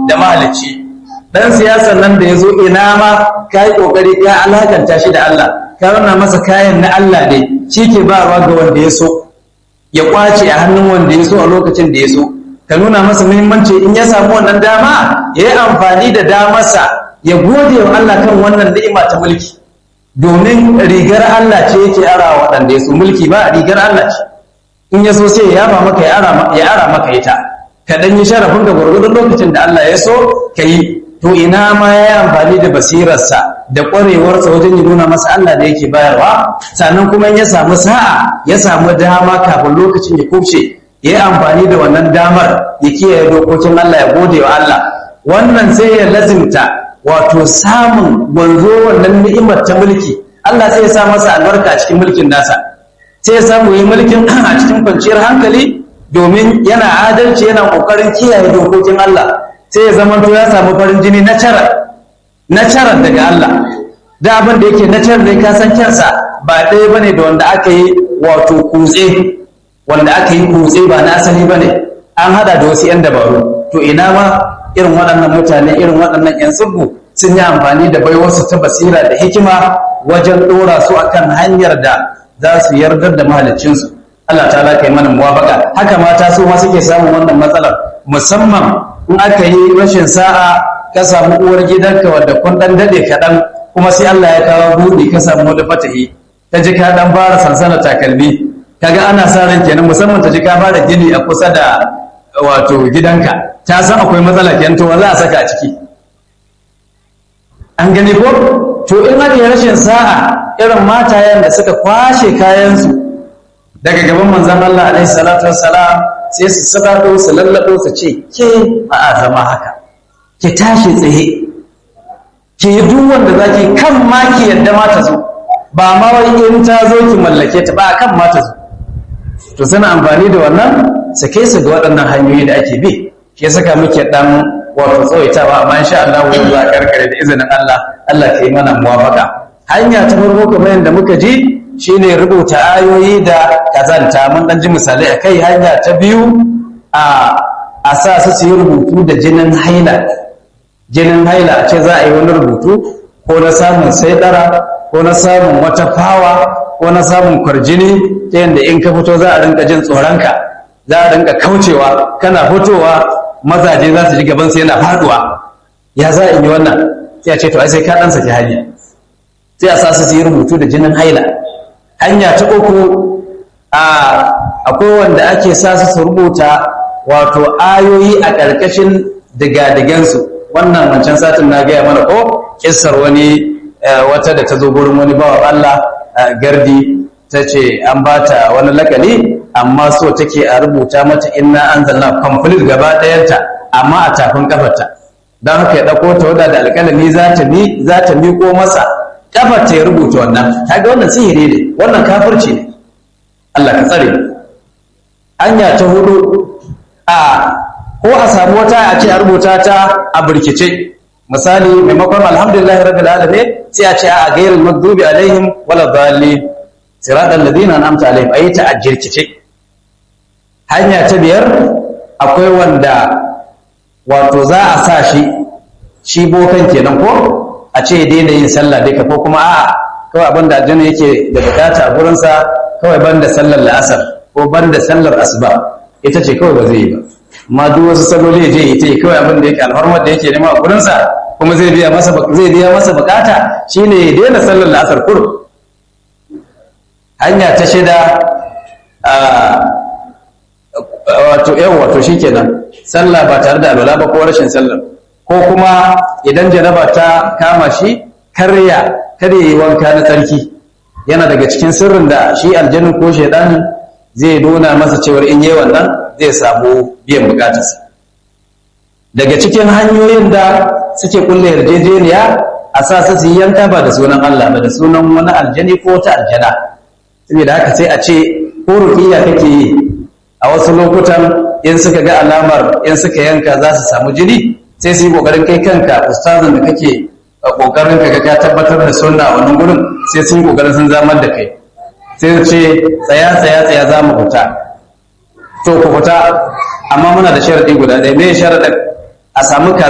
da mahalicci dan siyasan nan da ya zo ina ma ka yi ƙoƙari ka alakanta shi da Allah ka nuna masa kayan na Allah ne shi ke ba ga wanda ya so ya kwace a hannun wanda ya so a lokacin da ya so ka nuna masa muhimmanci in ya samu wannan dama ya yi amfani da damarsa ya gode wa Allah kan wannan ni'ima ta mulki domin rigar Allah ce yake ara waɗanda ya so mulki ba rigar Allah ce in ya so sai ya yaba maka ya ara maka ita ka dan yi sharafin ka gwargwadon lokacin da Allah ya so ka yi to ina ma ya yi amfani da basirarsa da ƙwarewarsa wajen yi nuna masa Allah da yake bayarwa sannan kuma ya samu sa'a ya samu dama kafin lokacin ya kubce ya yi amfani da wannan damar ya kiyaye dokokin Allah ya gode wa Allah wannan sai ya lazimta wato samun wanzo wannan ni'imar ta mulki Allah sai ya sa masa albarka a cikin mulkin nasa sai ya samu yi mulkin a cikin kwanciyar hankali domin yana adalci yana kokarin kiyaye dokokin Allah sai ya zama to ya samu farin jini na cara na cara daga Allah da abin da yake na cara da ka san kyansa ba ɗaya bane da wanda aka yi wato kutse wanda aka yi kutse ba na asali bane an hada da wasu 'yan dabaru to ina ma irin waɗannan mutane irin waɗannan 'yan tsibbu sun yi amfani da baiwarsu ta basira da hikima wajen ɗora su akan hanyar da za su yardar da mahaliccinsu Allah ta ala kai mana muwafaka haka mata su ma suke samun wannan matsalar musamman in aka yi rashin sa'a ka samu uwar gidanka wadda kun dan dade kaɗan kuma sai Allah ya kawo buɗi ka samu wani fatahi ta ji ka dan fara sansana takalmi kaga ana sa ran kenan musamman ta ji ka fara gini a kusa da wato gidanka ta san akwai matsala kenan to za a saka a ciki an gani ko to in aka yi rashin sa'a irin matayen da suka kwashe kayansu daga gaban manzon Allah alaihi salatu wassalam sai su sadado su lallado su ce ke ba a zama haka ki tashi tsaye ki yi duk wanda zaki kan ma ki yadda ma ta zo ba ma wai in ta zo ki mallake ta ba kan ma ta zo to suna amfani da wannan sake su ga waɗannan hanyoyi da ake bi shi ya saka muke dan wato tsawaitawa amma insha Allah wani za karkare da izinin Allah Allah ka yi mana muwafaka hanya ta farko kamar yadda muka ji shine rubuta ayoyi da kazanta mun dan ji misalai akai hanya ta biyu a a sa su su yi rubutu da jinin haila jinin haila a ce za a yi wani rubutu ko na samun saidara ko na samun wata fawa ko na samun kwarjini ta yadda in ka fito za a rinka jin tsoronka za a rinka kaucewa kana fitowa mazaje za su ji gaban sai yana faduwa ya za a yi wannan sai a ce to ai sai ka dan saki hali sai a sa su yi rubutu da jinin haila hanya ta uku a akwai wanda ake sa su rubuta wato ayoyi a ƙarƙashin digadigansu wannan wancan satin na gaya mana ko kissar wani wata da ta zo gurin wani bawa Allah gardi ta ce an ba ta wani lakali amma so take a rubuta mata inna anzalna complete gaba ɗayanta amma a tafin kafarta don haka ya ɗauko ta wada da alƙalami za ta mi za ta miƙo masa kafar ta ya rubuta wannan kaga wannan sihiri ne wannan kafirci ne Allah ka tsare hanya ta hudu a ko a samu wata a ce a rubuta ta a birkice misali maimakon alhamdulillahi rabbil alamin sai a ce a gairul maghdubi alaihim wala dhalin siratal ladina an'amta alaihim ayi ta a jirkice hanya ta biyar akwai wanda wato za a sa shi shi bokan kenan ko a ce daina yin sallah duka ko kuma a'a kawai abin da aljanna yake da bukata a gurinsa kawai banda sallar la'asar ko banda sallar asuba ita ce kawai ba zai yi ba amma duk wasu salloli je ita yi kawai abin da yake alfarmar da yake nema a gurinsa kuma zai biya masa zai biya masa bukata shine ya daina sallar la'asar kur hanya ta shida wato yan wato shikenan sallah ba tare da alwala ba ko rashin sallar ko kuma idan janaba ta kama shi karya kada yi wanka na tsarki yana daga cikin sirrin da shi aljannin ko shaidan zai nuna masa cewar in yi wannan zai samu biyan bukatarsa daga cikin hanyoyin da suke kulle yarjejeniya a sa su yi yanka ba da sunan Allah ba da sunan wani aljani ko ta aljana saboda haka sai a ce ko rukiya kake yi a wasu lokutan in suka ga alamar in suka yanka za su samu jini sai su yi kokarin kai kanka ustazin da kake kokarin ka ka tabbatar da sunna a wannan gurin sai sun yi kokarin sun zamar da kai sai su ce tsaya tsaya tsaya za mu fita to ku fita amma muna da sharadi guda ɗaya me sharadin a samu